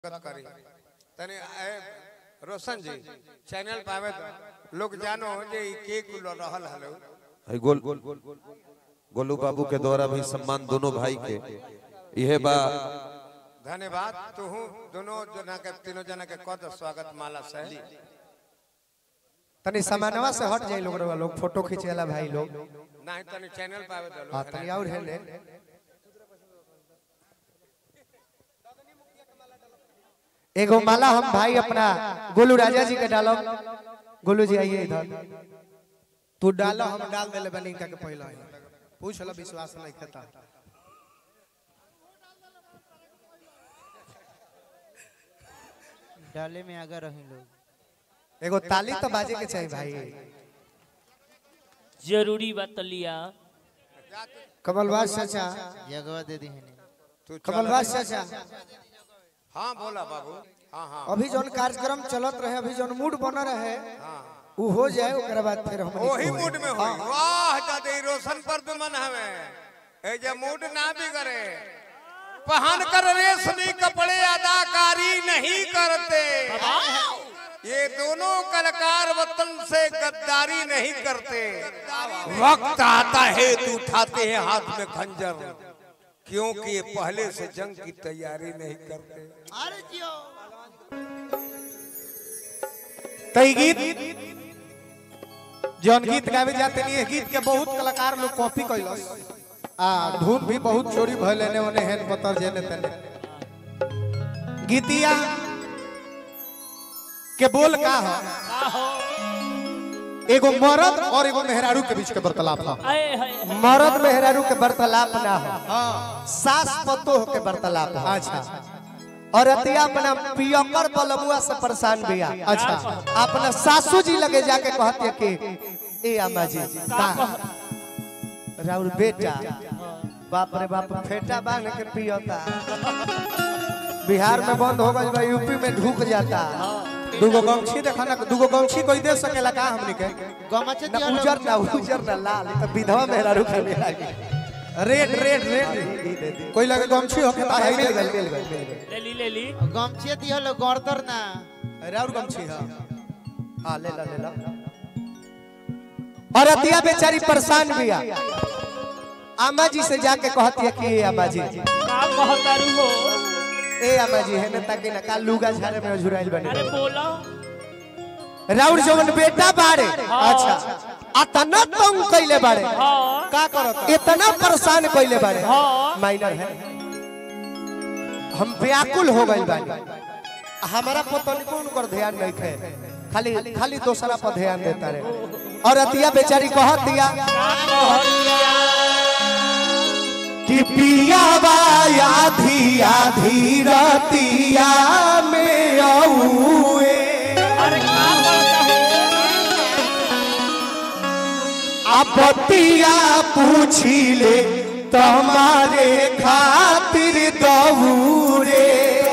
स्वागत करी तनी ए, रोशन जी चैनल पावे तो लोग जानो जे ई के कुल रहल हलो है गोल गोलू बाबू के द्वारा भी सम्मान दोनों भाई के यह बा धन्यवाद तू दोनों जना के तीनों जना के कद स्वागत माला से तनी सामानवा से हट जाई लोग रवा लोग फोटो खींचेला भाई लोग नहीं तनी चैनल पावे तो हां लोग तनी और है ले एगो माला हम भाई अपना गोलू राजा जी के डालो गोलू जी आइए इधर तू डालो हम डाल देले बनी इनका के पहला ही पूछ लो विश्वास नहीं खाता डाले में आगे रहे लोग एगो ताली तो बाजे के चाहिए भाई जरूरी बात लिया कमलवास चाचा जगवा दे दी है तू चल कमलवास चाचा हां बोला बाबू हां हां अभी जौन कार्यक्रम चलत रहे अभी जौन मूड बन रहे उ हो जाए ओकरा बाद फिर हम वही मूड में होई वाह दादी रोशन पर दुमन हवे ए जे मूड ना बिगड़े पहन कर रेशमी कपड़े अदाकारी नहीं करते ये दोनों कलाकार वतन से गद्दारी नहीं करते वक्त आता है तो उठाते हैं हाथ में खंजर क्योंकि ये पहले से जंग की तैयारी नहीं करते अरे जियो तई गीत जौन गीत गावे जाते नहीं गीत के बहुत कलाकार लोग कॉपी कैलस आ धुन भी बहुत चोरी भइल एने ओने हेन पतर जेने तेने गीतिया के बोल का ह एगो मर्द और एगो मेहरारू के बीच के वार्तालाप ह आए हाय हाय। मर्द मेहरारू के वार्तालाप ना हो सास पतोह के वार्तालाप हो अच्छा और अतिया अपना पियकर बलमुआ से परेशान बिया अच्छा अपना सासू जी लगे जाके कहती है कि ए अम्मा जी का राउर बेटा बाप रे बाप फेटा बांध के पियता बिहार में बंद हो गई बा यूपी में ढुक जाता दूगो गमछी देखा ना दूगो गमछी कोई दे सकेला का हमनी के गमछे ना दिया लोग। उजर ना उजर ना लाल ई तो विधवा मेहरारू के लिए लागी रेड रेड रेड कोई लगे गमछी होके तो है मिल गई मिल गई मिल गई ले ली ले ली गमछे दिया लोग गर्दर ना अरे और गमछी हां हां ले ला ले ला और अतिया बेचारी परेशान बिया अम्मा जी से जाके कहती है कि ए अम्मा जी का कहतारू हो ए अम्मा जी है ना ताकि ना का लुगा झारे में झुराइल अरे बनी बोला राउर जवन बेटा बाड़े अच्छा अतना तंग कइले बाड़े हाँ का करत इतना परेशान कइले बाड़े हाँ। माइनर है हम व्याकुल हो गइल बानी हमारा पतन को उनकर ध्यान नहीं खे खाली खाली दूसरा पर ध्यान देता रहे और अतिया बेचारी कहत दिया कि पिया बाया धिया धीरतिया में औए अरे का कहता हो आपतिया पूछी ले तुम्हारे खातिर दौरे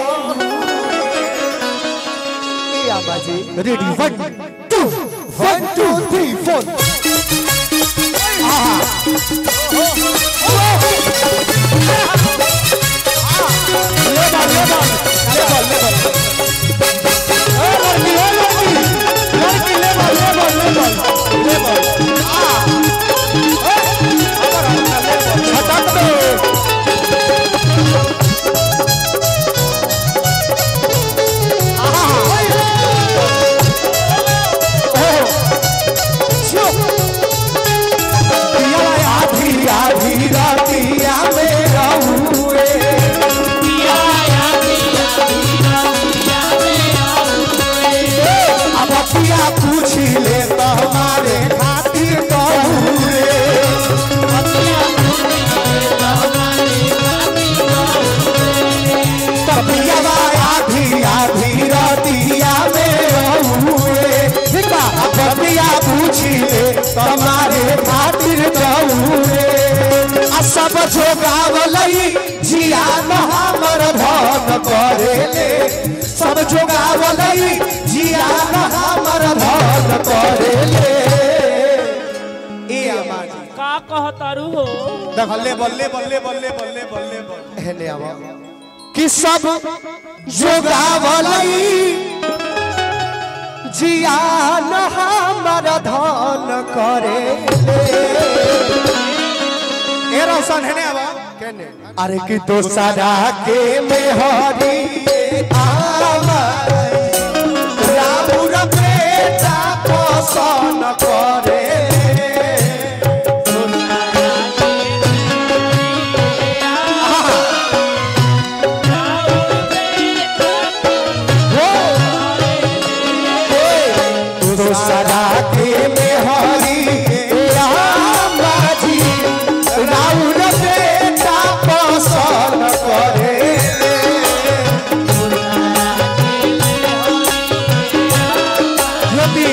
ए आबाजी ready one two one two three four आधी आधी रातिया में रहूए अब पिया पूछ ले तो हमारे खातिर दौरे तबिया आधी आधी रातिया में रहूए अब पिया पूछ ले तो हमारे खातिर दौरे आ सब जो गावलई जिया न हमर धन करेले सब जो गावलई जिया न हमर धन करेले ए अम्मा जी का कहतारू हो देख ले बल्ले बल्ले बल्ले बल्ले बल्ले बल्ले हेले आवा कि सब जोगावलई जियान हमर धन करे ए रोशन है ने अब केने अरे कि दोसरा के मेहरी आमाई रामुर बेटा पसन करे दोसरा के मेहरी आमाजी राउर बेटा पसन करे ज्योति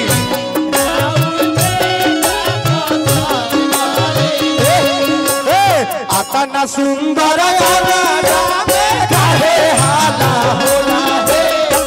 आतना सुंदर काहे हाला होला हे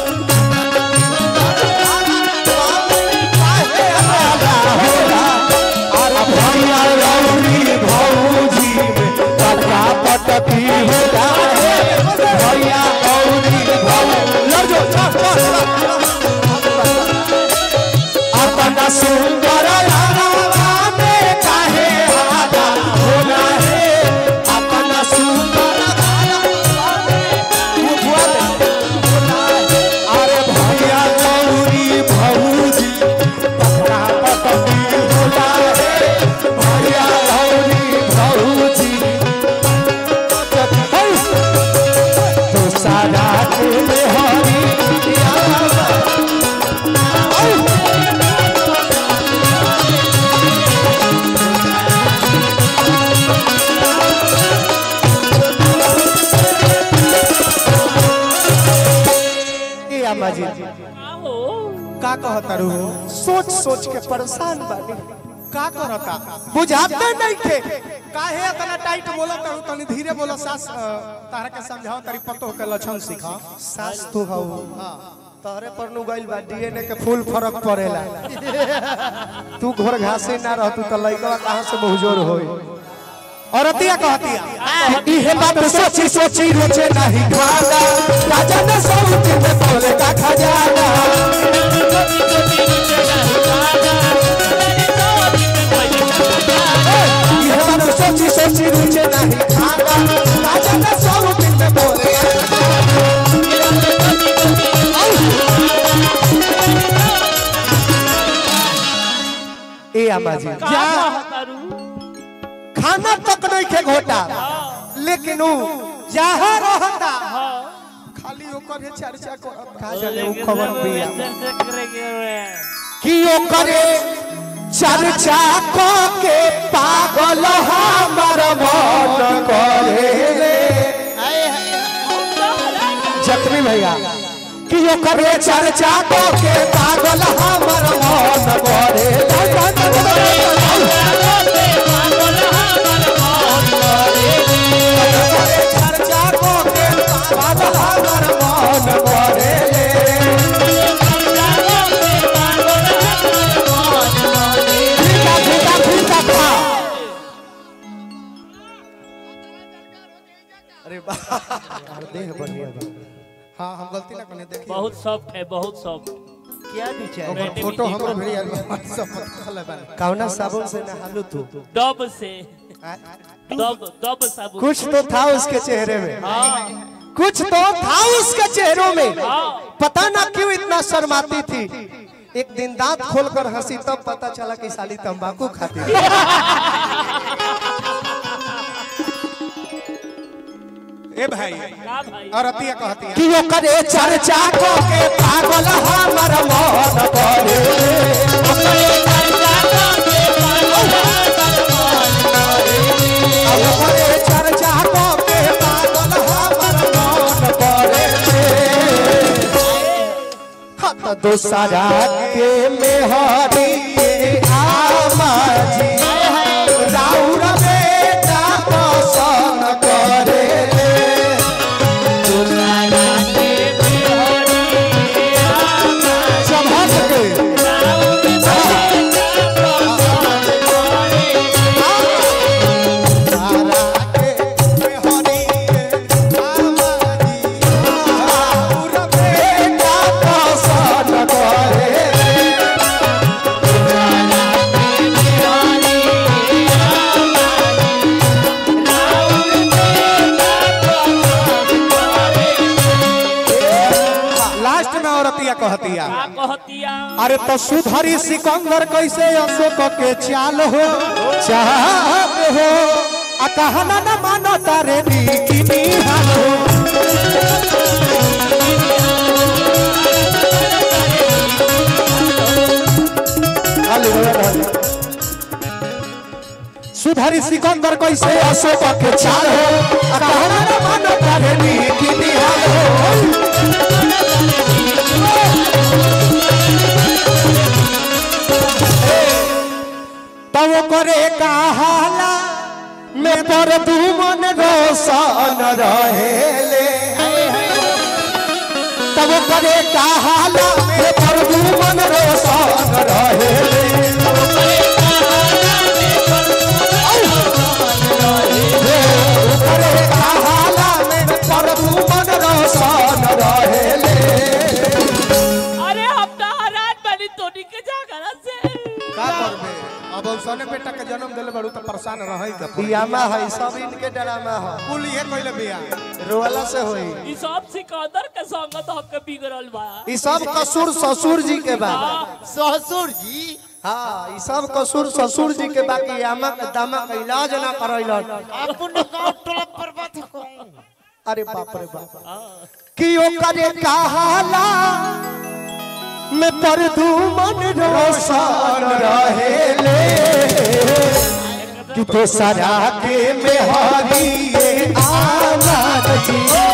काहे हाला होला अरे भैया रौनी भौजी पटा पटकी होला हे भैया रौनी भौजी लड़ जो चल चल अपना सुंदर लाला में काहे हाला होला हे अपना सुंदर लाला में बुआ दे होला हे अरे भैया गौरी भौजी पकड़ा पकड़ी होला हे भैया गौरी भौजी तो सारा के हरी ए अम्मा जी आओ का कहता रू सोच सोच के परेशान बानी का करता बुझाते नहीं थे काहे इतना टाइट बोलत हूं तनी धीरे बोलो सास अ, तारा के समझाओ तारी पतो के लक्षण सिखा सास तो हऊ तहरे पर नु गइल बा डीएनए के फूल फरक पड़ेला तू घोर घासे ना रहतू त लइकवा कहां से बहुजोर होई और अतिया कहतिया इहे बात सोची सोची रुचे नहीं खाना राजा ने सौती में बोले का खजाना इहे बात सोची सोची रुचे नहीं खाना राजा ने सौती में बोले का ए अम्मा जी का कहतारू खाना तक नहीं के घोटा लेकिन ऊ जहाँ रहता खाली ओकर हे चर्चा करता का जाने ऊ खबर बिया चर्चा करेंगे रे कि ओकरे चर्चा क के पागल हमर मन करे रे जख्मी भैया कि ओकरे चर्चा क के पागल हमर मन करे ओकरे चर्चा क के पागल हमर मन करे रे फीका फीका फीका खा अरे बाहर देह बढ़िया बा हां हम गलती ना करने देखिए बहुत सॉफ्ट है बहुत सॉफ्ट क्या विचार ओकर फोटो हमरो भेड़िया व्हाट्सएप पर खले बा कौना साबुन से नहालू तू डब से डब डब साबुन कुछ तो था उसके चेहरे में हाँ कुछ तो था उसके चेहरों में हाँ पता ना क्यों इतना शर्माती थी एक दिन दांत खोलकर हंसी तब पता चला कि साली तंबाकू खाती थी ए भाई का भाई और अतिया कहतिया कि ओकरे चर्चा को के पागल हमर मन करे ओकरे चर्चा को के पागल हमर मन करे हत दोसरा के मेहरी आमाजी राउर बेटा पसंद करे समझ के तारा के मेहरी आमाजी लास्ट में औरतिया कहतिया का कहतिया अरे तो सुधरी सिकंदर कैसे अशोक के चाल हो चाल हो आ कहना न मानो तारे नीति निहाल हो हाली हो, हाली। सुधरी सिकंदर कैसे अशोक के चाल हो आ कहना न मानो तारे नीति निहाल हो तब करे कहाला में पर तू मन रोशन रहेले तब करे कहाला में पर तू मन रोशन रहेले करे कहाला में पर तू मन रोशन रहेले अरे हम तो हरान बनी तोनी के जागरा से का करबे अब औसने बेटा के जन्म देले बड़ू तो परेशान रहई के पियामा है सब इनके ड्रामा है कुल ये कइले बिया रोवाला से होई ई सब सिकंदर के संगत हक बिगड़ल बा ई सब कसूर ससुर जी के बा ससुर जी हाँ ई सब कसूर ससुर जी के बाकी आमा के दामा के इलाज ना करैलन अपन गांव टोला पर बात को अरे बाप रे बाप कि ओकरे कहाला में पर मन रोशन रहेले कि तो सरा के मेहरी आमाद जी